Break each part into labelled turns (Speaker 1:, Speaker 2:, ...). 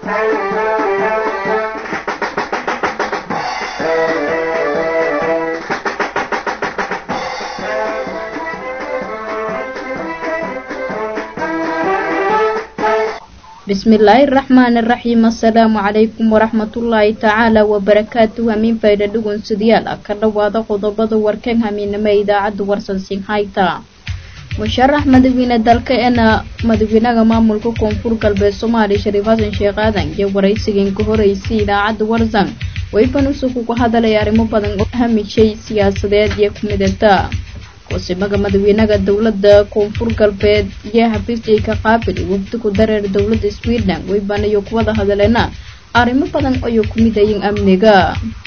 Speaker 1: bismillaahi raxmaani raxiim assalaamu calaykum waraxmatullaahi tacaala wabarakaatuh hamiin fayda dhugunsidayaal ah ka dhowaada qodobada warkan hamiinimo ee idaacadda warsan sinhayta musharax madaxweyne dalka eena madaxweynaha maamulka koonfur galbeed soomaaliya shariif xasan sheekh aadan iyo waraysigan ka horeysay idaacadda warsan wayban usug uga hadalay arrimo badan oo hamishay siyaasadeed iyo kumidata kusimaga madaxweynaha dowlada koonfur galbeed iyo xafiisjay ka qaabili wafdi ku dareer dowlada sweden waybanayo kuwada hadaleena arrimo badan ayuu ku midayin amniga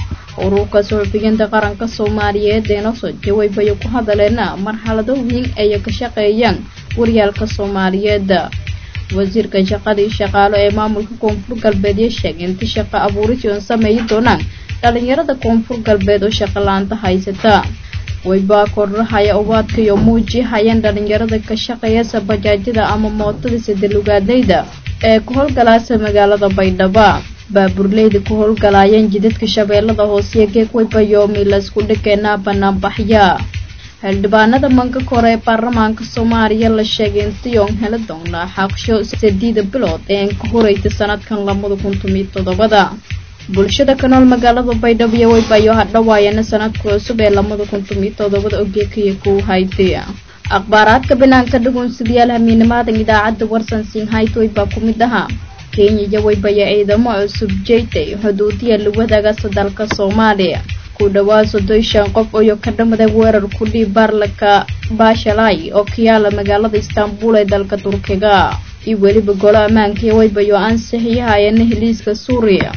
Speaker 1: ururka suxufiyiinta qaranka soomaaliyeed ee nosoo jawaybayo ku hadaleena marxalado weyn ay ka shaqeeyaan waryaalka soomaaliyeed wasiirka shaqadii shaqaalo ee maamulka koonfur galbeed iyo sheegay inta shaqo abuuris oon sameeyi doonaan dhalinyarada koonfur galbeed oo shaqo la-aanta haysata waybaa kordhahaya ubaadka iyo muuji hayaan dhalinyarada ka shaqeeyasa bajaajyada ama mootada sadalugaadleyda ee ku howlgalaasa magaalada baydhaba baaburleyda ku howlgalaayeen jidadka shabeellada hooseye geeg waybayoomi laysku dhigeenaa banaanbaxya xildhibaanada manka kore ee baarlamaanka soomaaliya la sheegay intiyoon heli doonaa xaqsho sadiida bilood ee an ka horeysa sanadkan labada kun tomiyo toddobada bulshada ka nool magaalada baydhabo iyo waybayo hadhawaayana sanadka cusub ee labada kun tomiyo toddobada ogeekaya ku haytay akhbaaraadka banaanka dhugunsidayaal hamiinimaadan idaacadda warsan sinhayt waybaa ku mid ahaa kenya iyo waybaya ciidamo cusub jeytay xuduudiya la wadaagasa dalka soomaaliya ku dhawaa soddon shan qof oo ka dhamada weerar ku dhiib baarlaka baashalay oo ka yaala magaalada istaanbul ee dalka turkiga iyo weliba golo ammaanka iyo waybayo ansixiyahayana heliiska suuriya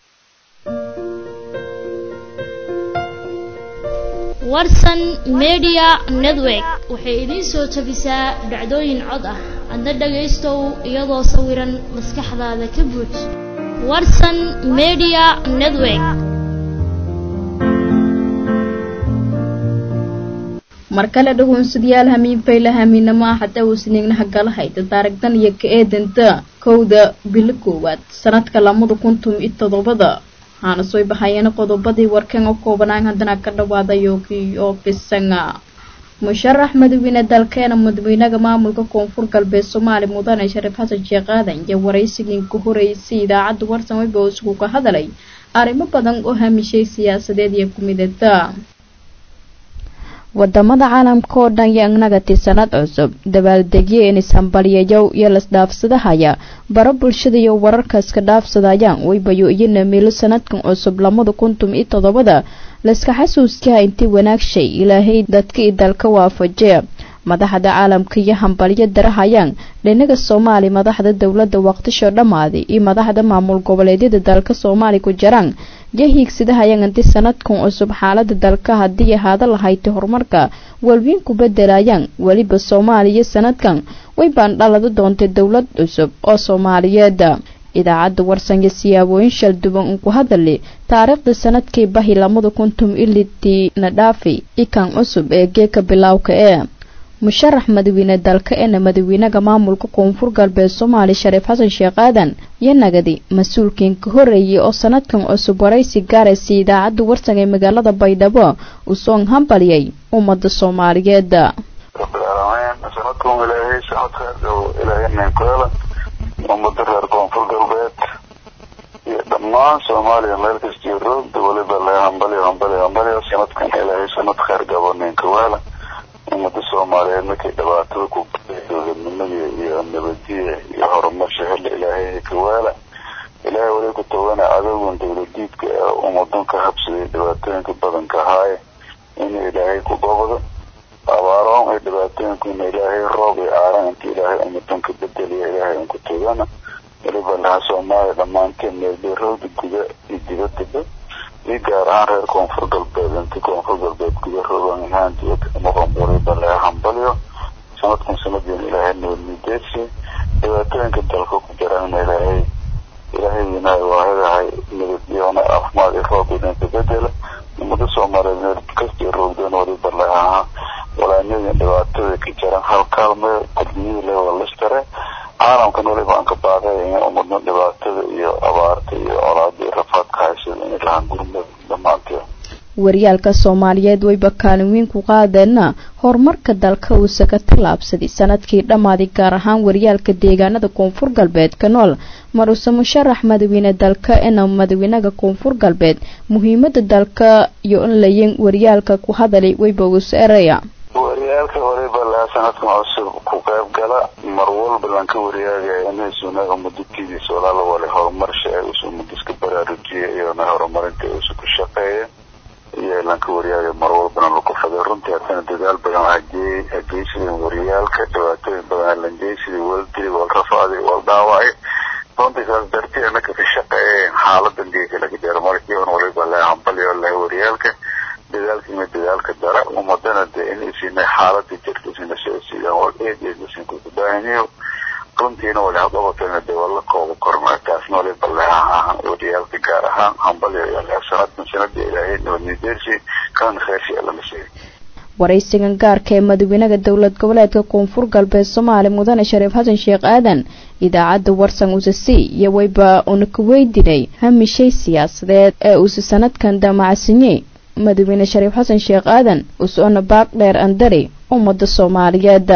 Speaker 2: warsan media network waxay idiin soo jabisaa dhacdooyin cod ah adna dhagaystow iyadoo sawiran maskaxdaada ka buuj warsan media network
Speaker 1: mar kale dhugunsadayaal hamiin fayla hamiinamo ah hataa uusniignaha galahayda taarigdan iyo ka eedanta kowda bilo koowaad sanadka labada kun tom iyo toddobada waxaana soo bahayeen qodobadii warkan oo koobanaan haddana ka dhawaada yoogii oo fisanga musharax madaxweyne dalkeena madaxweynaha maamulka koonfur galbeed soomaaliya mudane shariif xasan sheekh aadan iyo waraysigii ka horeysay idaacadda warsan wayba isugu ka hadalay arrimo badan oo hamishay siyaasadeed iyo kumidata wadamada caalamka oo dhan iyo inagati sanad cusub dabaaldegyo inishambalyayow iyo lasdhaafsadahaya bara bulshada iyo wararkaiska dhaafsadayaan waybayo iyo namiilo sanadkan cusub lamada kuntum iyo toddobada layska xasuuskaha intii wanaagshay ilaahay dadka i dalka waafajee madaxda caalamka iyo hambalyo darahayaan dhinaga soomaaliya madaxda dowladda waqtisho dhammaaday iyo madaxda maamul goboleedyada dalka soomaaliya ku jiraan iyo hiigsadahayaan inti sanadkan cusub xaalada dalka haddii ahaada lahaytay horumarka walwiin ku bedelayaan weliba soomaaliya sanadkan way baan dhalada doontay dowlad cusub oo soomaaliyeed idaacadda warsanyo siyaabooyin shalduban un ku hadali taariikhda sanadkii bahi lamada kuntum ilitii na dhaafi ikan cusub ee geeka bilowka ee musharax madaxweyne dalka eena madaxweynaha maamulka koonfur galbeed soomaaliya shariif xasan sheekh aadan iyo nagadi mas-uulkiin ka horeeyay oo sanadkan cusub waraysi gaaraysay idaacadda warsan ee magaalada baydhabo uu soon hambalyay ummada soomaaliyeed
Speaker 3: sanadkan ilaahay sanadka ilaahayninkeela ummada reer koonfur galbeed iyo dhammaan soomaaliya meel kastiyo roogda weliba le hambalyo hambalyo hambalyo sanadkan ilaahay sanad kheyr gabo ninkaweela ummada soomaaliyeed markay dhibaatada ku dowladnimadii iyo nabadiya iyo horumarsha hela ilaahay kawaala ilaahay wali ku tawana adogon dowladiidka ee ummadan ka habsaday dhibaatooyinka badanka ahaaye inuu ilaahay ku gobdo abaaraon ay dhibaatooyinkuna ilaahay roob iyo aaran inta ilaahay ummadan ka bedeliya ilaahay unku tagana waliba laha soomaaliya dhammaanteen meelbeerooda guda iyo dibadaba iyo gaar ahaan reer koonfur galbeed inti koonfur galbeed guda rooban ahaan dibadda maqanburiba laga hambalyo sanadkan sanadiin ilaahay nabadmideedsi dhibaatooyinka dalka ku jirana ilaahay ilaahay winaay waahidahay nabadyoona caafimaad iyo roob idinka bedela ummada soomaaliyeed meel kastii roogdeen waliba lahaa walaanyadii dhibaatada ka jiran hal kaalme qadmiyii le waa listare caalamkan waliba aan ka baaqay in ummadna dhibaatada iyo lahaan gurmud dhammaanteed
Speaker 1: waryaalka soomaaliyeed wayba kaalin weyn ku qaadeenna horumarka dalka uuse ka tallaabsaday sanadkii dhammaaday gaar ahaan waryaalka deegaanada koonfur galbeed ka nool maruse musharax madawiine dalka ena madawiinaha koonfur galbeed muhiimada dalka iyo in layin waryaalka ku hadalay wayba uus eraya
Speaker 3: waryaalka horeyba lahaa sanadkan cusub ku qayb gala mar walba lanka waryaagaya inaysuuna umadadkidiisa walaala wale horumarsha ee usu umadiska baraarujiya iyona horumarinta usu ku shaqeeya iyo lanka waryaagay mar walbana lagu faday runtii haddana dadaal badan hagee hageysideen waryaalka dhibaatooyin badan lanjeysidii waldili wal rafaaday wal dhaawacay runtii saas dartii anaka ka shaqeeyeen xaaladan geeka laga dheer markiiban waliba le hambalyo le waryaalka dadaalkiina dadaalka dara umadana dee in isina xaalada jirta isina soo siidaan wal eed eed isinku kubaahaniyo runtiina wali haqabatana dee wala kooba korma taasna waliba leha waryaalka gaar ahaan hambalyo iyo le sanadkan sanada ilaahay nabadnideersi kan kheersi lama sheegay
Speaker 1: waraysigan gaarka ee madawiinaha dowlad goboleedka koonfur galbeed soomaali mudane shariif xasan sheekh aadan idaacadda warsan usasi iyo wayba una ka weydiinay hamishay siyaasadeed ee uuse sanadkan damacsinyey madawiine shariif xasan sheekh aadan us-ona baaq dheer andari ummada soomaaliyeed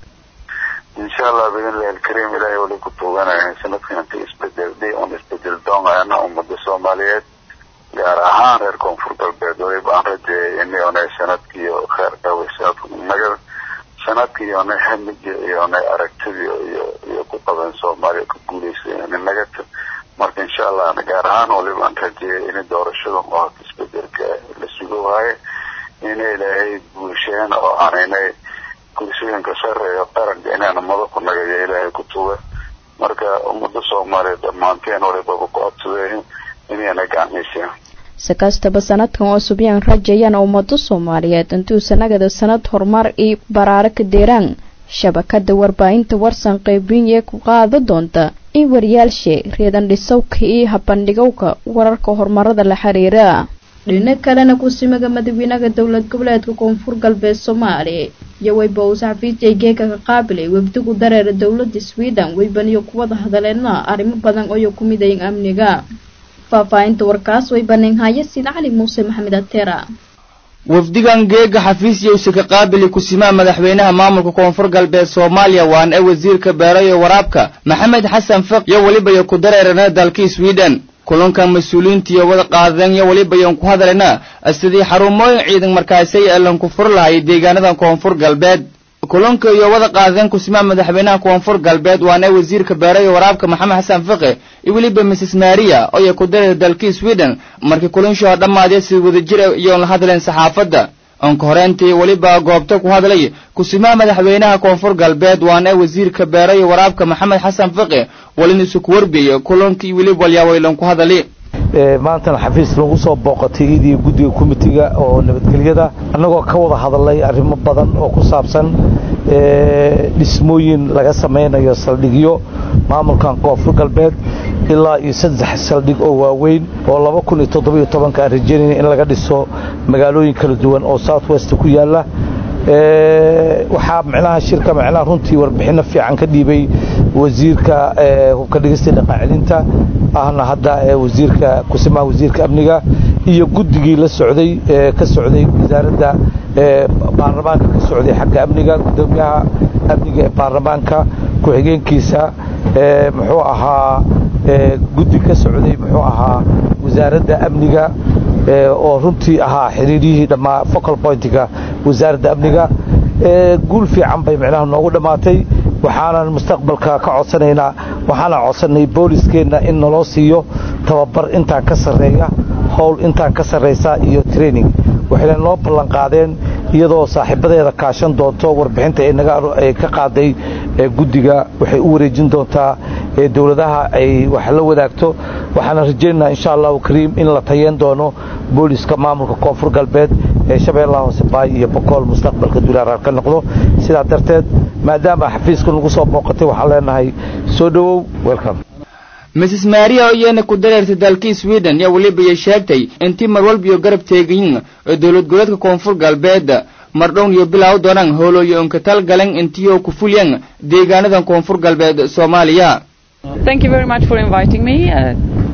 Speaker 3: insha allah biidnillahi alkariim ilaahay wali ku tuuganahay sanadkan inta isbedelday un isbedel doonayana ummada soomaaliyeed gaar ahaan reer koonfur galbeed waliba aan rajeeyay inay onay sanadkiiyo kheer dhaway sanadku naga sanadkii onay hamigi iyo onay aragtidii iyo iyo ku qaban soomaaliya ku guuleysay naga marka insha allah gaar ahaan waliba aan rajeeyay in doorashada oo isbedelka la sugo waaye inay ilaahay guusheen oo aaninay kursooyinka sareeyo qaranka inaana madaxu nagayo ilaahay ku tuga marka ummada soomaaliya dhammaanteen waliba ku codsadeen inayna gacmiiseen
Speaker 1: si kastaba sanadkan cusub yaan rajayaan ummado soomaaliyeed intuu sanagada sanad horumar iyo baraaro ka deeraan shabakada warbaahinta warsan qeybiye ku qaada doonta in waryaalshe reedan dhisowka iyo habandhigowka wararka horumarada la xiriira dhino kalena kusimaga madawiinaha dowlad goboleedka koonfur galbeed soomaaliya iyo wayba uu saxafiidjay geeka ka qaabilay webdigu dareera dowlada sweden weybaniyo kuwada hadaleena arrimo badan oo ku midayin amniga faahfaahinta warkaas way baneenhaya sida cali muuse maxamed ateera
Speaker 4: wafdigan geega xafiis yowse ka qaabili kusimaha madaxweynaha maamulka koonfur galbeed soomaaliya waan ee wasiirka beerayo waraabka maxamed xasan fiq iyo weliba yo ku dareerana dalkii sweden kulankan mas-uuliyiintiiyo wada qaadeen iyo weliba yoon ku hadalena sidii xarumooyin ciidan markaasay elan ku fur lahay deegaanada koonfur galbeed kulanka iyo wada qaadeen kusimaha madaxweynaha koonfur galbeed waana wasiirka beerayo waraabka maxamed xasan fiqi iyo weliba mrs maria ooya ku dareer dalkii sweden markii kulanshoo dhammaadee si wadajir iyoon la hadleen saxaafadda onka horeentii weliba goobta ku hadlay kusimaha madaxweynaha koonfur galbeed waana wasiirka beerayo waraabka maxamed xasan fiqi walinisu ku warbiye kulankii weliba walyawaylan ku hadali
Speaker 5: maantana xafiis lagu soo booqatay idii guddiga komitiga oo nabadgelyada annagoo ka wada hadalay arrimo badan oo ku saabsan dhismooyin laga samaynayo saldhigyo maamulkan koonfur galbeed ilaa iyo saddex saldhig oo waaweyn oo laba kun iyo toddobiyo tobanka aan rajaynayna in laga dhiso magaalooyin kala duwan oo south west ku yaalla waxaa micnaha shirka micnaha runtii warbixinno fiican ka dhiibay wasiirka hubka dhigista dhaqaacelinta ahna hadda wasiirka kusimaha wasiirka amniga iyo guddigii la socday ka socday wasaaradda baarlamaanka ka socday xagga amniga gudoomiyaha amniga ee baarlamaanka ku-xigeenkiisa muxuu ahaa guddi ka socday muxuu ahaa wasaaradda amniga oo runtii ahaa xiriiryihii dhammaa focal pointiga wasaaradda amniga guul fiican bay micnaha noogu dhammaatay waxaanan mustaqbalka ka codsanaynaa waxaanan codsanay booliskeenna in naloo siiyo tababar intaan ka sarreeya howl intaan ka sarraysa iyo training waxayna noo ballan qaadeen iyadoo saaxiibadeeda kaashan doonto warbixinta ay ka qaaday guddiga waxay u wareejin doontaa dowladaha ay wax la wadaagto waxaana rajaynaynaa insha allahu kariim in la tayeen doono booliska maamulka koonfur galbeed ee shabeellaha hoose baay iyo bokool mustaqbalka dulaaraar ka noqdo sidaa darteed maadaama xafiiska nagu soo booqatay waxaan leenahay soo dhowow welcome
Speaker 4: mrs maria oo iyana ku dareertay dalkii sweden yaa weliba iyo sheegtay intii mar walbiyo garab teegayin oo dowlad goboleedka koonfur galbeed mardhown iyo bilaaw doonaan hoolooyo onka talgalan intiyo ku fulyan deegaanadan koonfur galbeed soomaaliya
Speaker 6: Thank you very much for inviting me. Uh,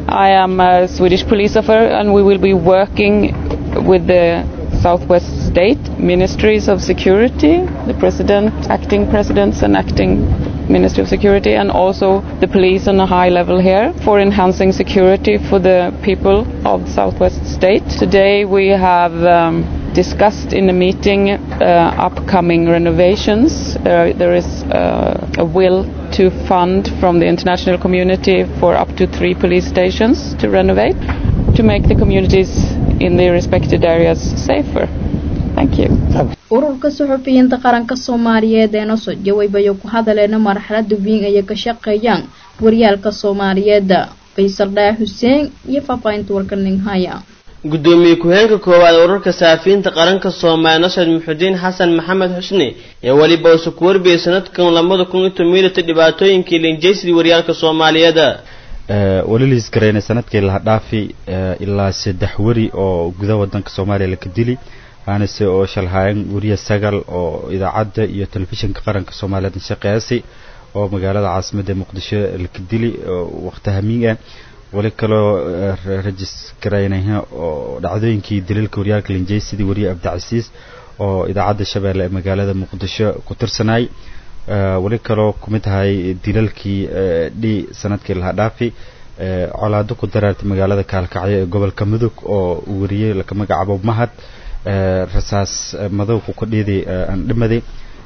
Speaker 6: I am a Swedish police officer and we will be working with the Southwest State Ministries of Security, the President, acting presidents and acting Ministry of Security and also the police on a high level here for enhancing security for the people of the Southwest State. Today we have um, discussed in a meeting uh, upcoming renovations. Uh, there is uh, a will to fund from the international community for up to three police stations to renovate to make the communities in the respected areas safer. Thank you.
Speaker 1: ururka suxufiyiinta qaranka soomaaliyeed ee nosoo jawaybayo ku hadaleena marxalada weyn ayay ka shaqeeyaan waryaalka soomaaliyeed faysal dhaa xuseen iyo faafaahinta warka ninhaya
Speaker 7: gudoomiye ku-heenka koowaad ururka saafiyiinta qaranka soomaaliya nasred muxudiin xasan maxamed xusni ee weliba usu ku warbiyay sanadkan labada kun iyo tobanlita dhibaatooyinkii linjaysidii waryaalka soomaaliyeed
Speaker 8: wali liis garaynay sanadkii laha dhaafi ilaa saddex weri oo gudaha wadanka soomaaliya laka dili aanase oo shalhaayan weriya sagal oo idaacadda iyo telefishinka qaranka soomaaliyeed shaqeysay oo magaalada caasimadda muqdisho laka dili waqti hamiin ah wali kaloo rajis garaynayha oo dhacdooyinkii daliilka waryaalka linjay sidii weriye abdicasiis oo idaacadda shabeelle ee magaalada muqdisho ku tirsanaay weli kaloo kumid tahay dilalkii dhi sanadkii laha dhaafi colaado ku daraartay magaalada kaalkacyo ee gobolka mudug oo uu wariyey laka magacaabo mahad rasaas madowku ka dhiiday aan dhimaday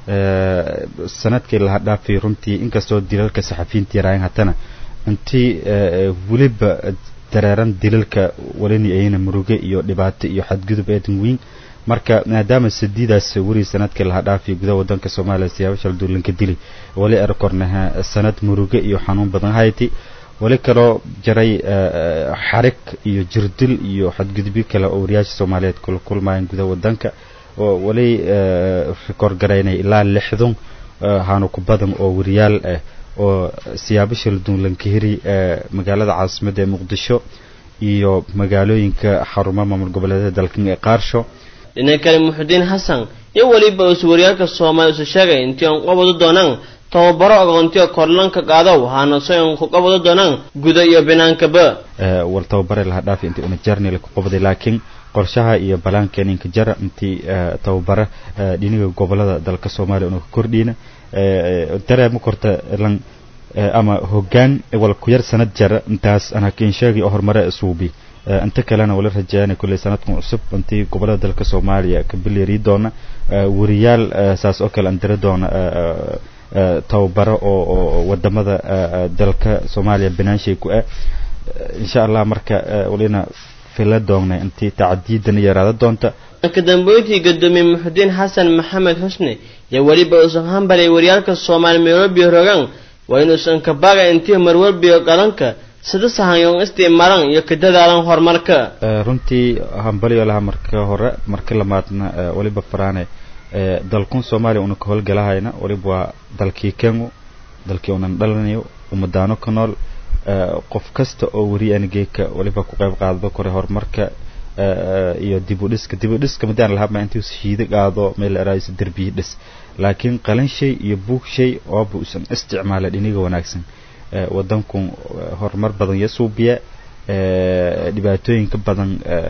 Speaker 8: sanadkii laha dhaafi runtii inkastoo dilalka saxafiyiinta yaraayan haddana intii weliba dareeran dilalka walini ayna muruge iyo dhibaato iyo xadgudub eedan weyn marka maadaama sadiidaas weri sanadkii laha dhaafi gudaha wadanka soomaaliya siyaabo shalduulanka dili wali erkornaha sanad muruge iyo xanuun badan hayti wali kaloo jaray xarig iyo jirdil iyo xadgudubyo kale oo wariyaasha soomaaliyeed kula kulmayaan gudaha wadanka oo wali rikoor garaynay ilaa lixdan haanu ku badan oo wariyaal ah oo siyaabo shalduulanka heri magaalada caasimadda ee muqdisho iyo magaalooyinka xarumaha maamul goboleedyada dalkan ee qaarsho
Speaker 7: dhinaca kale muxudiin xasan iyo weliba usu waryaalka soomaaliya usu sheegay intii aan qabado doonaan tababaro aqoontiyo korlanka qaado waxaana so aan ku qabado doonaan guda iyo binaankaba
Speaker 8: wal tababare laha dhaafi intii una jarnil ku qabday laakiin qorshaha iyo balaankeen inka jara intii tababare dhiniga gobolada dalka soomaaliya una ka kordhiina dareema korta lan ama hoggaan wal ku yar sanad jara intaas aan hakiin sheegi oo horumare suubi inta kalena wala rajayaana kulley sanadkan cusub intii gobolada dalka soomaaliya ka bilyari doona wariyaal saas oo kale aan dira doona tababaro oo wadamada dalka soomaaliya banaanshay ku ah insha allah marka walina fila doonnay intii tacdiidan yaraada doonta
Speaker 7: ka dambeyntii gudoomiye muxudiin xasan maxamed xusni iyo weliba uusan hambalay waryaalka soomaaliya nairobi rogaan waa inuusan kabaaga intii marwalbiyo qalanka sida sahanyoon isticmaalan iyo ka dadaalan horumarka
Speaker 8: runtii hambalyo laha marka hore marka lamaadna waliba faraane dalkun soomaaliya una ka howlgalahayna waliba waa dalkii kengu dalkii unan dhalanayo umadaano ka nool qof kasta oo weri anigeeka waliba ku qayb qaadado kore horumarka iyo dib u dhiska dib u dhiska madaan lahaba intii shiida qaado meel eraayisa derbiyi dhis laakiin qalin shay iyo buug shay ooba usan isticmaala dhiniga wanaagsan wadanku horumar badan iyo suubiya dhibaatooyinka badan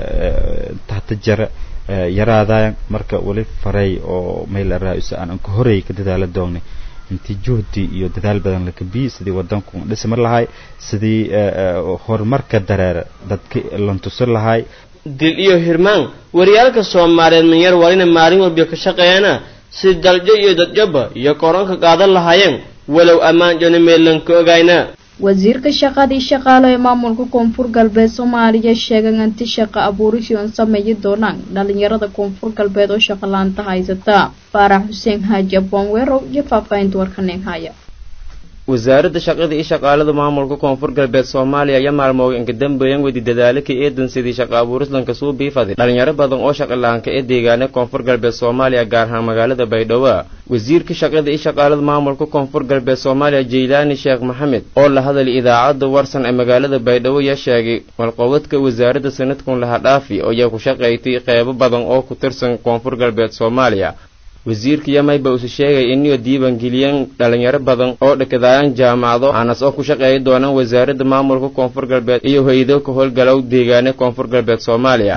Speaker 8: tahta jara yaraadaan marka wali faray oo meel eraayisa aan ka horey ka dadaala doonay intii juhdi iyo dadaal badan la kabiyi sidii wadanku dhismar lahay sidii horumarka dareera dadka lantusin lahay
Speaker 7: dil iyo hirmaan waryaalka soomaaliyeed manyar walina maalin walba ka shaqeeyana si daljo iyo dadjoba iyo koranka qaadan lahaayeen walow ammaan jona meelanka ogayna
Speaker 1: wasiirka shaqadii shaqaalo ee maamulka koonfur galbeed soomaaliya sheegay anti shaqo abuurishii oon sameeyi doonaan dhalinyarada koonfur galbeed oo shaqo laanta haysata faarax xuseen haaji aboonweerow iyo faahfaahinta warkaneen haya
Speaker 9: wasaaradda shaqada iyo shaqaalada maamulka koonfur galbeed soomaaliya ayaa maalmooga inka dambeeyan wedi dadaalaka eedan sidii shaqa abuurislanka suu biifaday dhalinyaro badan oo shaqalaanka ee deegaana koonfur galbeed soomaaliya gaar ahaan magaalada baydhabo wasiirka shaqada iyo shaqaalada maamulka koonfur galbeed soomaaliya jaylaani sheekh maxamed oo la hadalay idaacadda warsan ee magaalada baydhabo ayaa sheegay walqobadka wasaaradda sanadkun laha dhaafi oo ayaa ku shaqaystay qeybo badan oo ku tirsan koonfur galbeed soomaaliya wasiirka yamayba usu sheegay iniyo diiwaangeliyeen dhalinyaro badan oo dhakadaayaan jaamacado aanas oo ku shaqeeya doonaan wasaaradda maamulka koonfur galbeed iyo hay-ado ka howlgalow deegaane koonfur galbeed soomaaliya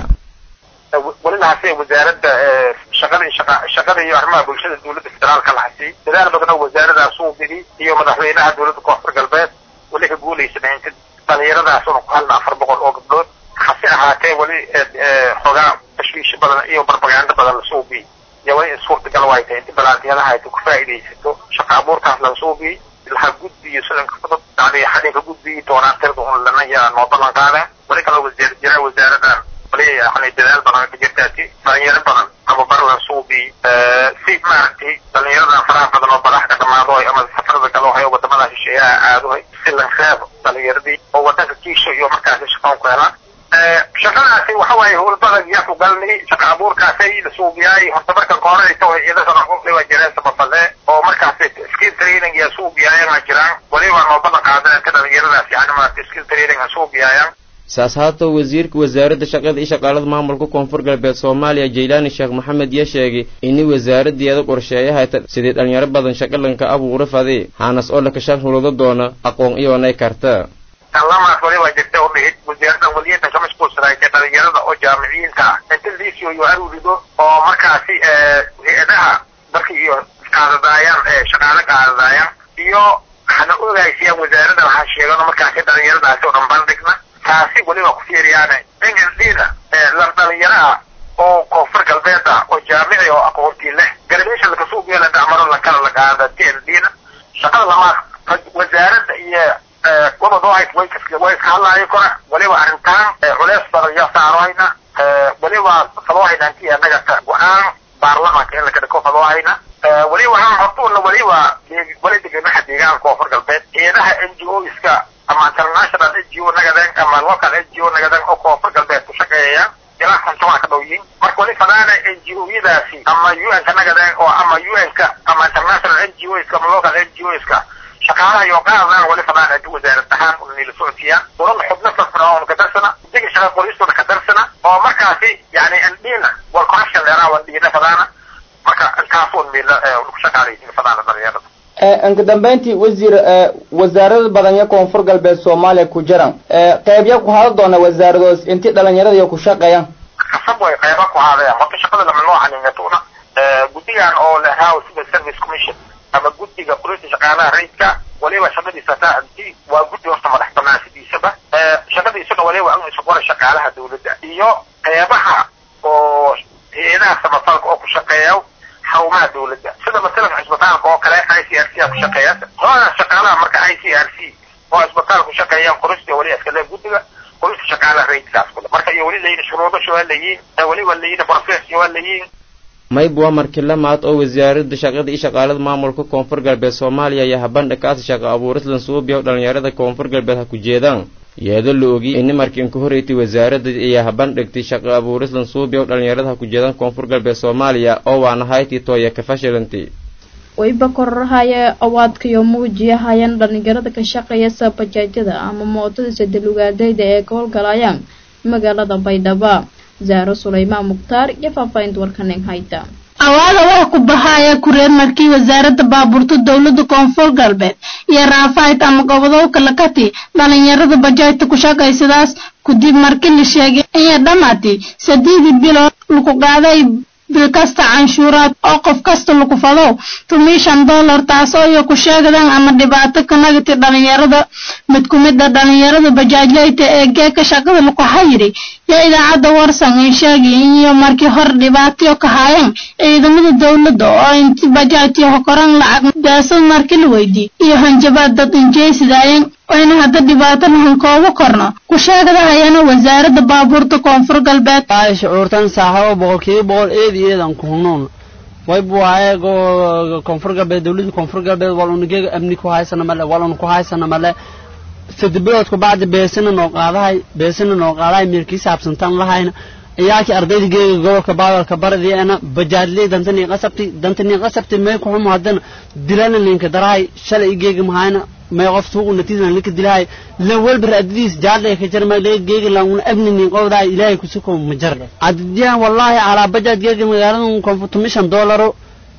Speaker 10: welinahaase wasaaradda shaqada shaqada iyo arrimaha bulshada dowladda federaalka lahasi dadaal badan oo wasaaradaas uu bidi iyo madaxweynaha dowladda koonfur galbeed weli ka guulaysanay inta dhalinyaradaas una ku halna afar boqol oo gabdhood hase ahaatee weli xoogaa tashwiish badan iyo barbagaando badan lasoo biyey iyo weli suurtagal way tahay inta balaantiyadaha ay ku faa'iidaysato shaqa abuurkaas lasoo biyey laha gudbiyo sidanka fudud yani xadinka gudbiyi doonaan tirda un lana yaa noo ballan qaadeen weli kaloo wasiir jira wasaaradan weli yani dadaal badan ka jirtaasi dhalinyaro badan tababar lasoo biyey si maaragtay dhalinyaradan faraha badan oo badax ka dhamaado ama safarada kale hayo wadamada shisheeyaha aadohay si la reebo dhalinyaradii oo wadanka kiisho iyo markaasi shaqoon ku helaan shaqadaasi waxa waaye howlbadan yaa ku galnay shaqa abuurkaasay la suubiyaay horta markan ka hore tawa iyadana dhiba jireen samafale oo markaasi skill training yaa suubiyaayaan jiraan waliba noo balan qaadeen ka dhalinyaradaas yani maaragtay skill training ha suubiyaayaan
Speaker 9: saas haatoo wasiirka wasaaradda shaqada iyo shaqaalada maamulka koonfur galbeed soomaaliya jaylaani sheekh maxamed yaa sheegay ini wasaaradeeda qorsheeyahayta sidii dhalinyaro badan shaqalanka abuura fadi haanas oo lakashan hulado doona aqoon iyoonay karta
Speaker 10: lamaas waliba jirta oo dhihid wasaaraddan waliyadan ka mashquulsanaaytay dhalinyarada oo jaamiciyiinta ah inta liisio iyo arurido oo markaasi hay-adaha dalka iyo qaadadaayaan shaqaale qaadadaayaan iyo hana ogaysiyaan wasaaradda waxaa sheegan markaasi dhalinyaradaasi oo dhan bandhigna taasi weliba ku fiiriyaane englandina la dhalinyaraha oo koonfur galbeed ah oo jaamici oo aqoontii leh garbeesha lakasuubiya dhacmaro lakala la qaada t n d na shaqada lamaad wasaaradda iyo gobod way way iska hadlaayo kora weliba arrintaan culeys badan yaa saarohayna weliba fadoohayna intii annaga go-aan baarlamaanka in lakadhiko fadoohayna weliba waxaan hortuuna weliba weli deganaha deegaanka koonfur galbeed ciidaha n g o iska ama international n g o nagadan ama local n g o nagadan oo koonfur galbeed ku shaqeeyayaan ilaa kontomaa ka dhow yihiin marka weli fadaana n g o yadaasi ama u n ka nagadan oo ama u n ka ama international n g o iska ama local n g o iska shaqaalaha iyo qaadaan weli fadaan inta wasaarad ahaan unila socodsiiyaan urada xubno firfircoon ka darsana diga shaqa qoristooda ka darsana oo markaasi yani andhiina wal corruption dheeraa wandhiina fadaana marka intaas un mila ku shaqaalaysiin fadaana dhalinyarada
Speaker 4: inka dambeyntii wasiir wasaarada badan iyo koonfur galbeed soomaaliya ku jiran qeybya ku hada doona wasaaradoos intii dhalinyarada iyo ku shaqeeyaan
Speaker 10: kasab way qeyba ku haadayaan horta shaqada lama noo xaniinatuna guddigan oo lehaa civil service commission ama guddiga qulinta shaqaalaha rayidka waliba shaqadiisa taanti waa guddi horta madax banaan sidiisaba shaqadiisuna waliba in isu qora shaqaalaha dawladda iyo qeybaha oo hay-adaha samafalka oo ku shaqeeya xarumaha dawladda sida masalan cisbitaalka oo kale i c r c a ku shaqeeya hooda shaqaalaha marka i c r c oo cisbitaal ku shaqeeyaan qorista wali iskale guddiga qorista shaqaalaha rayidkaas kule marka iyo weli layihin shuruudasha waa layihin weliba layihin process waa layihin
Speaker 9: mayb waa markii lamaad oo wasaaradda shaqada iyo shaqaalada maamulka koonfur galbeed soomaaliya iyo habandha kaasi shaqo abuuris lansuubiya dhalinyarada koonfur galbeed ha ku jeedaan iyadoo la ogi ini markii inka horreysay wasaaradda iyo habandhigtay shaqo abuuris lansuubiya dhalinyarada ha ku jeedaan koonfur galbeed soomaaliya oo waana haytii tooya ka fashilanti
Speaker 1: wayba kororahaya awaadkayo muujiyahayaan dhalinyarada ka shaqeeya sabajaajada ama mootada sadalugaadayda ee ka howlgalayaan magaalada baydhaba zaaro sulaymaan mukhtaar iyo faahfaahinta warkanen hayta
Speaker 11: awaada waa ku bahaya kureer markii wasaaradda baabuurta dowladda koonfur galbeed iyo raafayd ama gobodowka lakati dhalinyarada bajaajta ku shaqaysadaas kudib markii la sheegay inay dhammaatay sadeedii bilood lagu qaaday bil kasta canshuuraad oo qof kasta lagu fadow tumii shan dollar taasoo iyo ku sheegadaan ama dhibaato ka nagati dhalinyarada mid ku mid a dhalinyarada bajaajlayta ee geeka shaqada lagu xayiri yaa idaacadda warsan ay sheegay iyo markii hore dhibaatayo ka haayeen ciidamada dowladda oo inti bajaajyo hokoran lacag daasad markii la weydiiyey iyo hanjabaad dad injeysidaayeen wayna hadda dhibaato lahan kooba korno ku sheegadahayana wasaaradda baabuurta koonfur galbeed
Speaker 12: ay shucuurtan saaxabo boqolkiiba boqol eed iyo eedan ku hunuun waybu waaye koonfur galbeed dowladda koonfur galbeed walunigega amni ku haysana male walun ku haysana male saddex bilood ku bacdi beesina noo qaadahay beesina noo qaadahay meelkii saabsantan lahayna iyaakii ardayda geega gobolka baadalka baradiana bajaadley dantanii qasabti dantanii qasabti may ku xumo haddana dilana linka darahay shalay geega mahayna may qof suuqu natiisan linka dilahay la walba raadadiis jaadlay ka jarma lee geega laanguna abninin qowdahay ilaahay kusuko majar adiyan wallahi calaa bajaad geega magaalada konfutumishan doolaro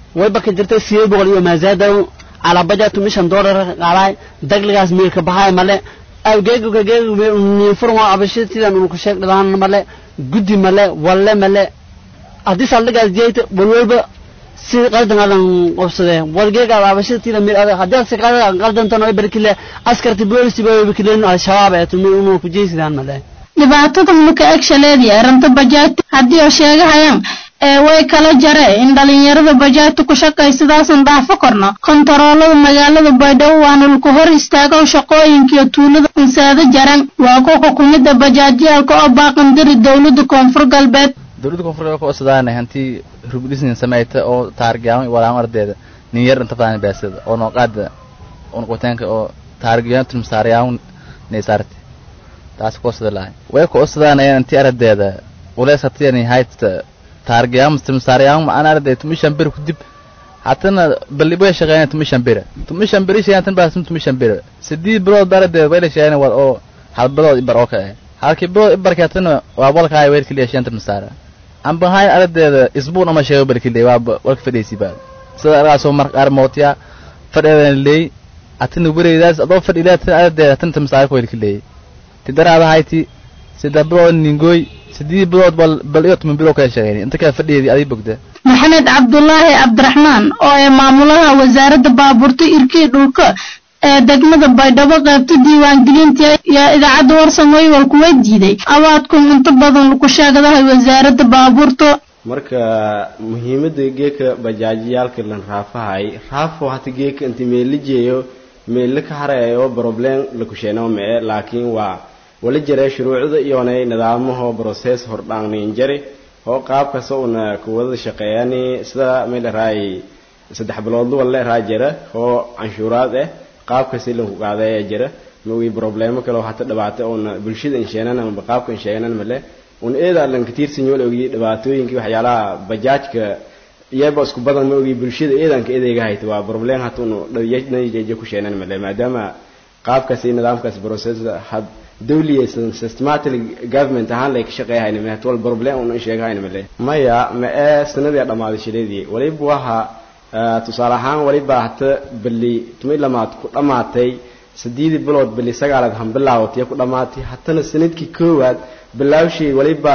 Speaker 12: wayba ka jirtay sideed boqol iyo maazaada calaa bajatu mishan doolar qaalaay dagligaas miilka baxaay male geegka geegniinfurma abashatidan unu ku sheeg dhadaan male guddi male walle male haddii saldhigaas diyayta walwalba si qaldan adan qobsadee wargeegaad abashatiida miil adag haddii si qaldantan ay barkile askarti boolisi ba barkileen al-shabaab ee tumi unu ku jeysidaan male
Speaker 11: dhibaatada maka egshaleedii arrinta bajaajta haddii oo sheegahayaan ee way kala jare in dhalinyarada bajaajta ku shaqaysadaasan dhaafo korno kontaroolada magaalada baydhabo waana laku hor istaago shaqooyinkiiyo tuulada insaado jaran waa ku xukumida bajaajyaalka oo baaqandiri dowlada koonfur galbeed
Speaker 13: dowladda koonfur galbeed ku cusbaanay hantii rubdhisnin samayta oo taargiyaan walaan ardeeda nin yar inta fadaan baasada oo nooqaada oo noqotaanka oo taargiyaan tulmasaariyaan neysarti taas ku cusbada lahay way ku cusbaanayaan intii ardeeda ulees hatiyani haysta taargiyaan tulmasaariyaan ma ana ardeeda tumishan bir ku dib hatana ballibo shaqeeyaan tumishan bir tumishan bir shaqeeyaan tan baas tumishan bir sidii bilood ardeeda way la shaqeeyaan wad oo hal bilood ibar oo ka halkii bilood ibarkaatana waa walkaay weelkii leeshan tulmasaara amba hay ardeeda isbuun ama sheego barkiley waa walka fadhiisi baa sida argaasoo mar qaar mootiya fadheedan leey atina wareedaas adoo fadhiilaa tan ardeeda tan tamsaar ku welkiley tidaraada hayti sida bilood ningoy sidii bilood bal bal iyo tuman bilood kala shaqeeyay inta kala fadhiyeedii aday bogda
Speaker 11: maxamed cabdulaahi cabdiraxmaan oo ee maamulaha wasaaradda baabuurta irkii dhulka ee degmada baydhabo qaybta diiwaangelinta yaa idaacadda warsamooy wal kuwa diiday abaadkun inta badan lagu sheegadahay wasaaradda baabuurta
Speaker 14: marka muhiimada geeka bajaajiyaalka lan raafahay raafo hata geeka inta meelijeeyo meelle ka harayo problem lakusheeno mee laakiin waa wala jira shuruucda iyonay nidaamaho process hordhaangnin jari oo qaabkasta una kuwada shaqeeyani sida meel raay saddex bilood wala raa jira oo canshuuraad ah qaabkasi lanku qaadaya jira maogi problemo kale oo hata dhibaata oona bulshada insheenan ama qaabka insheenan male un eeda lan katiirsanyo la ogi dhibaatooyinkii waxyaalaha bajaajka iyaba isku badan ma ogi bulshada eedanka eedeyga hayta waa problem hata unu dhajeje ku sheenan male maadaama qaabkaasi nidaamkaas process had dawliyaysan systematic government ahaan lay ka shaqeeyahayna male wal problem unu sheegahayna male maya ma ee sanadii dhammaaday shileedii waliba waha tusaale ahaan waliba hata bali tumi lamaad ku dhammaatay sideedii bilood bali sagaalaad han bilaawatay ku dhammaatay hatana sanadkii koowaad bilaawshii waliba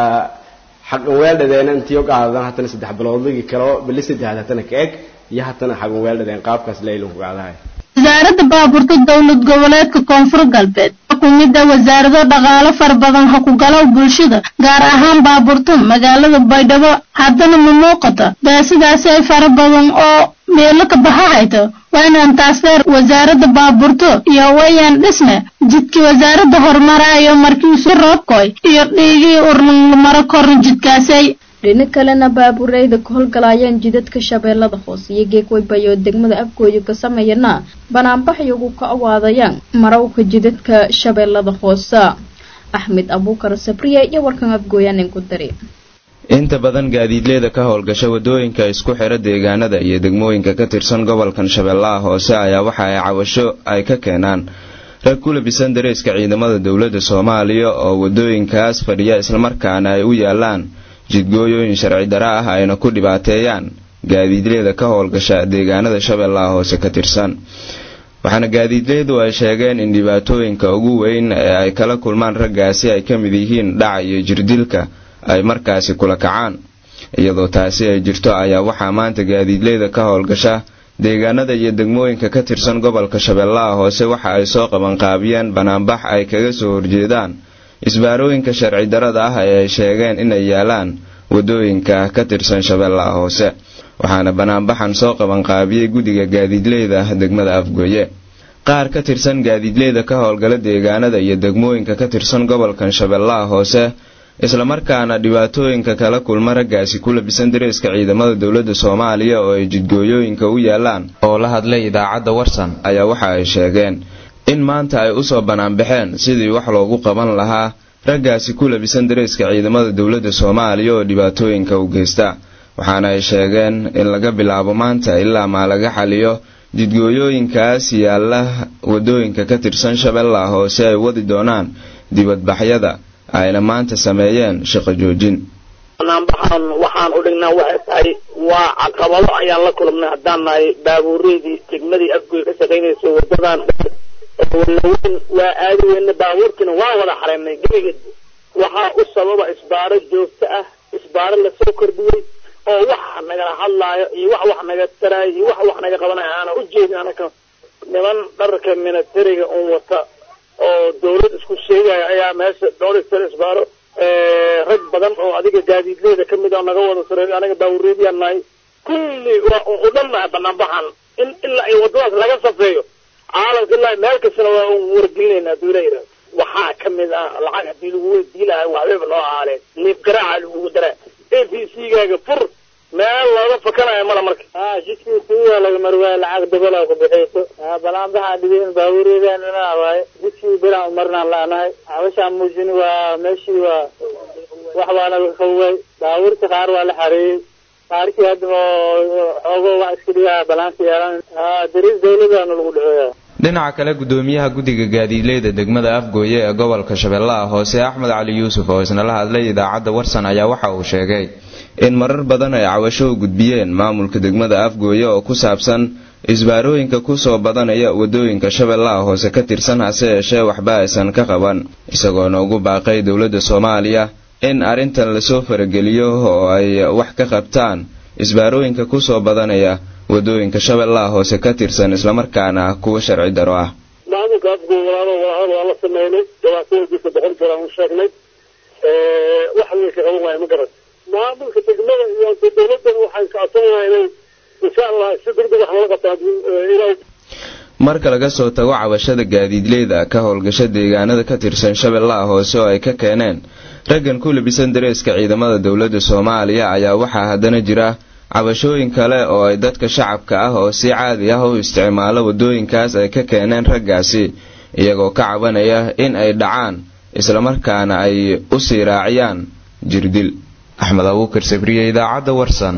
Speaker 14: xaqan weeldhadeena intiyo qaadan hatana saddex biloodligi kale bali saddexaad hatana ka eg iyo hatana xaqan weeldhadeen qaabkaas leylunku qaadahay
Speaker 11: wasaaradda baabuurta dowlad goboleedka koonfur galbeed kumida wasaarado dhaqaalo fara badan ha ku galo bulshada gaar ahaan baabuurta magaalada baydhabo haddana ma muuqata daasidaasi ay fara badan oo meelo ka baxa hayto waa inaan taas dheer wasaaradda baabuurto iyo wayaan dhisme jidkii wasaaradda horumaraayo markiisu roobkoy iyo dhiigii urmaro korna jidkaasay
Speaker 1: dhino kalena baabuureyda ka howlgalayaan jidadka shabeellada hoose iyo geegwaybayo degmada afgooyo ka sameeyana banaanbaxyagu ka awaadayaan marawka jidadka shabeellada hoose axmed abuukar sabriye iyo warkan afgooyaanin ku dari
Speaker 15: inta badan gaadiidleyda ka howlgasha wadooyinka isku xira deegaanada iyo degmooyinka ka tirsan gobolkan shabeellaha hoose ayaa waxa ay cawasho ay ka keenaan rag ku labisan dareeska ciidamada dowladda soomaaliya oo wadooyinkaas fadhiya islamarkaana ay u yaalaan jidgooyooyin sharci dara ah ayna ku dhibaateeyaan gaadiidleyda ka howlgasha deegaanada shabeellaha hoose ka tirsan waxaana gaadiidleydu ay sheegeen in dhibaatooyinka ugu weyn ee ay kala kulmaan raggaasi ay ka mid yihiin dhaca iyo jirdilka ay markaasi kula kacaan iyadoo taasi ay jirto ayaa waxaa maanta gaadiidleyda ka howlgasha deegaanada iyo degmooyinka ka tirsan gobolka shabeellaha hoose waxa ay soo qabanqaabiyeen banaanbax ay kaga soo horjeedaan isbaarooyinka sharci darada ah ee ay sheegeen inay yaalaan wadooyinka ka tirsan shabeellaha hoose waxaana banaanbaxan soo qabanqaabiyey guddiga gaadiidleyda degmada afgooye qaar ka tirsan gaadiidleyda ka howlgala deegaanada iyo degmooyinka ka tirsan gobolkan shabeellaha hoose islamarkaana dhibaatooyinka kala kulma raggaasi ku labisan dareeska ciidamada dowladda soomaaliya oo ay jidgooyooyinka u yaalaan oo la hadlay idaacadda warsan ayaa waxa ay sheegeen in maanta ay usoo banaanbaxeen sidii wax loogu qaban lahaa raggaasi ku labisan dareeska ciidamada dowladda soomaaliya oo dhibaatooyinka u geysta waxaana ay sheegeen in laga bilaabo maanta ilaa maa laga xaliyo jidgooyooyinkaas yaalla wadooyinka ka tirsan shabeellaha hoose ay wadi doonaan dibadbaxyada ayna maanta sameeyeen shaqo joojin
Speaker 16: banaanbaxaan waxaan u dhignaa waxay tahay waa caqabado ayaan la kulmnay haddaan nahay baabuureedii degmadii afgoy ka shaqaynayso wadadan walaweyn waa aadi weyne baabuurkiina waa wada xareynay gebigeed waxaa u sababa isbaaro joogto ah isbaaro lasoo kordhiyey oo wax nagala hadlaayo iyo wax wax naga taraayo iyo wax wax naga qabanayo aana u jeedin anaka niman dharka militariga un wata oo dawlad isku sheegaya ayaa meesha dhowr istar isbaaro rag badan oo adiga gaadiidleyda kamid a naga wada sareeyo anaga baabureediyaan nahay kulli waa u dhan nahay banaanbaxan in ilaa ay wadadaas laga safeeyo caalamka ilaa meel kastana waa un wargelinayna haduu la yidhahdo waxaa kamid ah lacag hadii lagu weydii lahay waxbaba noo ahaaleen liib garaaca lagugu daraa a b c gaaga fur meel looga fakanayo mala marka ha jidkii kuwa laga marwaayo lacag dabala ku bixiyso balaanbaxa dhibeen baabureedaan inaa waaye jidkii bilaan umarnaan laanahay habashaan muujini waa meeshii waa wax baana laga kaway baabuurta qaar waa la xareeyey qaarkii hadda xoogo wax iska dhigaa balaanka yeelan dariis dawladaana lagu dhaceeya
Speaker 15: dhinaca kale gudoomiyaha guddiga gaadiidleyda degmada afgooye ee gobolka shabeellaha hoose axmed cali yuusuf oo isna la hadlay idaacadda warsan ayaa waxa uu sheegay in marar badan ay cawasho u gudbiyeen maamulka degmada afgooye oo ku saabsan isbaarooyinka kusoo badanaya wadooyinka shabeellaha hoose ka tirsan hase yeeshee waxba aysan ka qaban isagoona ugu baaqay dowladda soomaaliya in arrintan lasoo farageliyo oo ay wax ka qabtaan isbaarooyinka kusoo badanaya wadooyinka shabeellaha hoose ka tirsan islamarkaana kuwa sharci daro ah
Speaker 16: maamulka afgooy walaalo walaalo waa la sameynay dhibaatooyinkiisa boqol jeer aan u sheegnay wax weyn ka qaban waayo ma garan maamulka degmada iyo dowladana waxay kacsanaa inay insha allah si degdeg wax lala qabto inay
Speaker 15: marka laga soo tago cabashada gaadiidleyda ka howlgasha deegaanada ka tirsan shabeellaha hoose oo ay ka keeneen raggan ku labisan dareeska ciidamada dowladda soomaaliya ayaa waxaa haddana jira cabashooyin kale oo ay dadka shacabka ah oo si caadi ah u isticmaalo wadooyinkaas ay ka keeneen raggaasi iyagoo ka cabanaya in ay dhacaan islamarkaana ay u sii raaciyaan jirdil axmed abuukar sabriye idaacadda warsan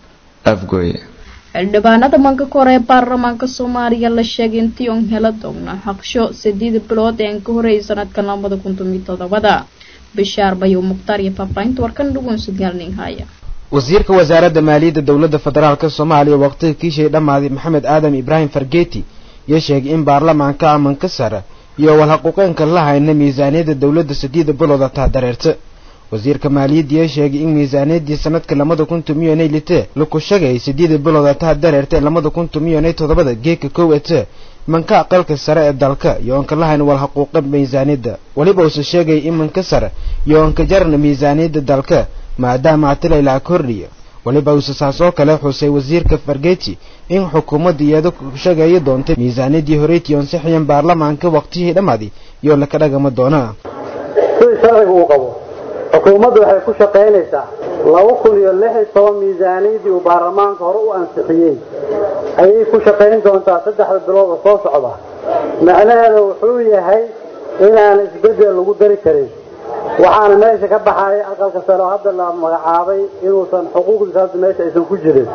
Speaker 15: afgooye
Speaker 1: xildhibaanada manka kore ee baarlamaanka soomaaliya la sheegay intii on hela doogna xaqsho sideed bilood ee aan ka horreeyay sanadkan labada kun tomiyo todobada bishaar bayow mukhtaar iyo faahfaahinta warkan dhugun sugaalnin haya
Speaker 17: wasiirka wasaaradda maaliyadda dowladda federaalk soomaaliya waqtiga kiishay dhammaaday maxamed aadam ibraahim fargeeti iyo sheegay in baarlamaanka amanka sare iyo walhaquuqeenka la hayna miisaaniyadda dowladda sideeda bilooda taa dareerta wasiirka maaliyadda iyo sheegay in miisaaniyaddii sanadka labada kun tomiyanay lite laku shagay sideeda bilooda taa dareerta labada kun tomiyanay toddobada geeka kow ete manka aqalka sare ee dalka iyo onka lahayn walhaquuqa miisaaniyadda weliba uuse sheegay in manka sare iyo onka jarna miisaaniyadda dalka maadaama atilaylaa kordhiya weliba uuse saas oo kale xusay wasiirka fargeti in xukuumadda iyada ku sheegaya doontay miisaaniyaddii horeytii ansixiyeen baarlamaanka waqtihii dhammaaday iyo laka dhagama doona
Speaker 18: sidii sharciga uu qabo xukuumaddu waxay ku shaqaynaysaa laba kun iyo lix iyo toban miisaaniyaddii uu baarlamaanka hore u ansixiyey ayay ku shaqayn doontaa saddexda bilood oo soo socda macnaheeda wuxuu yahay inaan isbeddel lagu dari karin waxaana meesha ka baxaya aqalka sare oo hadda la magacaabay inuusan xuquuqdiisa hadda meesha aysan ku jirin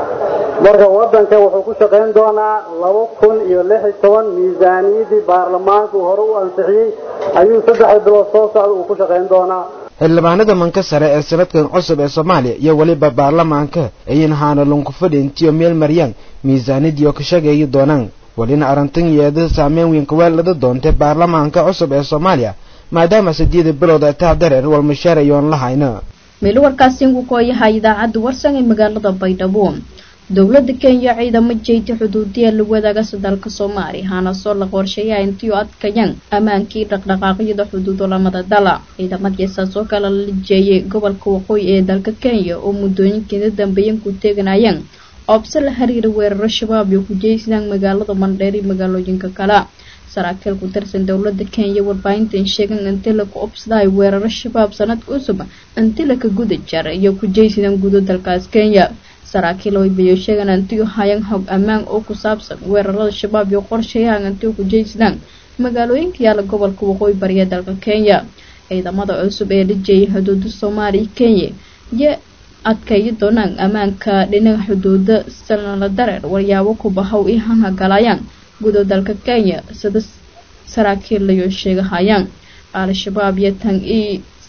Speaker 18: marka waddanka wuxuu ku shaqayn doonaa laba kun iyo lix iyo toban miisaaniyaddii baarlamaanka uu hore u ansixiyey ayuu saddexda bilood soo socda uu ku shaqayn doonaa
Speaker 17: xildhibaanada manka sare ee sanadkan cusub ee soomaaliya iyo weliba baarlamaanka ayayna haana lunkufadhi intiyo meel maryaan miisaaniyadii oo ka sheegaya doonaan welina arrintan yeeda saameyn weyn kaweelada doontay baarlamaanka cusub ee soomaaliya maadaama sideeda bilood ay taa dareer walmashaar ayoon la hayna
Speaker 1: meel warkaasi uu kooyaha idaacadda warsan ee magaalada baydhabo dowladda kenya ciidamo jeyti xuduudiya la wadaagasa dalka soomaaliya hana soo la qorsheeyaa intii u adkayaan ammaankii dhaqdhaqaaqyada xuduudo lamada dala ciidamadiisaas oo kale la jeeyay gobolka waqooyi ee dalka kenya oo muddooyinkiina dambeeyan ku teeganayaan oobse la xiriira weeraro shabaab iyo ku jeysadaan magaalada mandheer iyo magaalooyinka kale saraakiil ku tirsan dowladda kenya warbaahintan sheegan intii laku obsadahay weeraro shabaab sanadka cusub intii laka guda jara iyo ku jeysadaan gudo dalkaas kenya saraakiil waybayo sheegan intii hayaan hog ammaan oo ku saabsan weerarada shabaab iyo qorshayahan intii ku jeysadaan magaalooyinka yaala gobolka waqooyi bariya dalka kenya ciidamada cusub ee la jeeyay xuduuda soomaaliya kenya iyo adkayi doonaan ammaanka dhinaca xuduuda sanala dareer waryaabo ku bahow i hangagalayaan gudo dalka kenya sida saraakiil layo sheegahayaan al-shabaab iyo tan i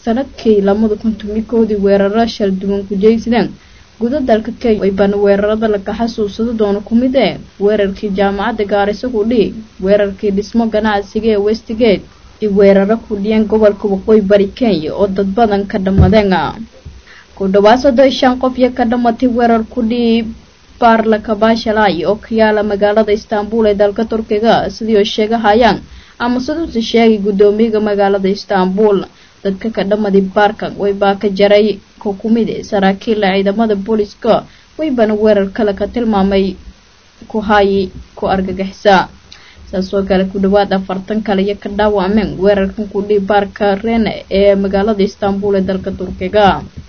Speaker 1: sanadkii lamada kun tumikoodii weeraro shal duwan ku jeysadeen guda dalka kenya waybana weerarada laga xasuusado doono ku mid ee weerarkii jaamacadda gaariso ku dhihi weerarkii dhismo ganacsiga ee westgate iyo weeraro ku dhiyeen gobolka waqooyi bari kenya oo dad badan ka dhammadeen ku dhawaad soddon shan qof iyo ka dhamatay weerar ku dhihi baarla kabashalay oo ka yaala magaalada istanbul ee dalka turkiga sidii oo sheegahayaan ama siduuse sheegay guddoomiyaga magaalada istanbul dadka ka dhamaday baarkan waybaa ka jaray ko ku mid e saraakiilla ciidamada booliska waybana weerar kale ka tilmaamay ku hayi ku argagixisa saasoo kale ku dhawaad afartan kale iyo ka dhaawacmeen weerarkan ku dhihi baarka rene ee magaalada istanbul ee dalka turkiga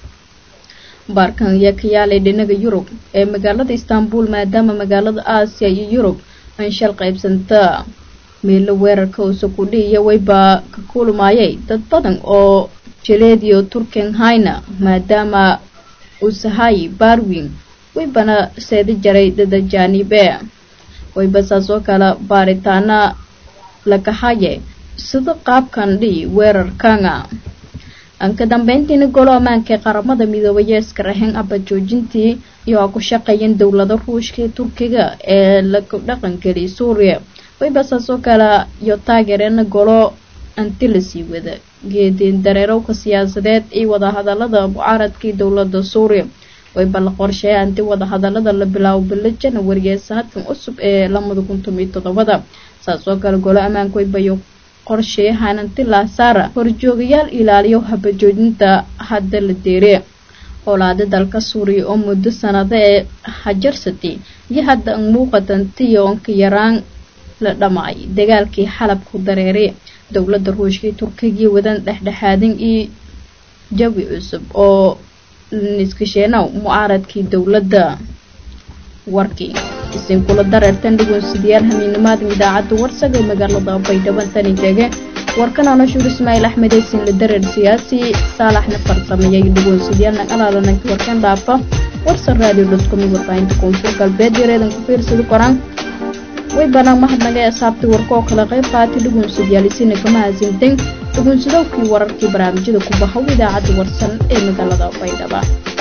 Speaker 1: baarkan ayaa ka yaalay dhinaga yurub ee magaalada istanbul maadaama magaalada aasiya iyo yurub aan shal qaybsanta meelo weerarka uuse ku dhihiya waybaa ka kulmayay dad badan oo jeleediyo turkenhayna maadaama uusahay barwin waybana seedi jaray dada jaanibe wayba saasoo kale baaritaana lakahaye sida qaabkan dhihi weerarkana anka dambeyntiina golo ammaanka ee qaramada midoobay ee iska raxeen aba joojintii iyo a ku shaqeeyeen dowlada ruushka ee turkiga ee lagu dhaqangeliyay suuriya wayba saasoo kale iyo taageereena golo anti lasii wada geedeen dareerowka siyaasadeed iyo wadahadalada mucaaradkii dowlada suuriya wayba la qorsheeya anti wadahadalada la bilaabo bilo janawari ee sanadkan cusub ee lamada kun tomiyo toddobada saasoo kale golo ammaanka waybayo qorsheeyahan anti laasaara horjoogayaal ilaaliyo habajoojinta hadda la deere howlaada dalka suuriya oo muddo sanado ee hajarsatay iyo hadda an muuqatantiyo onka yaraan la dhamaay dagaalkii xalab ku dareeray dowlada ruushka iyo turkigiiyo wadan dhexdhexaadin iyo jawi cusub oo niskasheenow mucaaradkii dowladda warkii isinkula dareertan dhigoonsidayaal hamiinimaadan idaacadda warsaga ee magaalada baydhaban tani tege warkan anashuur ismaaciil axmed eysin la dareer siyaasi saalaxna farsameeyay dhigoonsidayaal naqalaalananka warkan dhaafa warsan radio dotcom warbaahinta koonfur galbeed yareedan ku fiirsada koraan way banaan mahadnaga ee asaabtay warka oo kala qayb qaatay dhugunsadayaal isina kama hasintan dhugunsadowkii wararkii barnaamijyada ku bahow idaacadda warsan ee magaalada baydhaba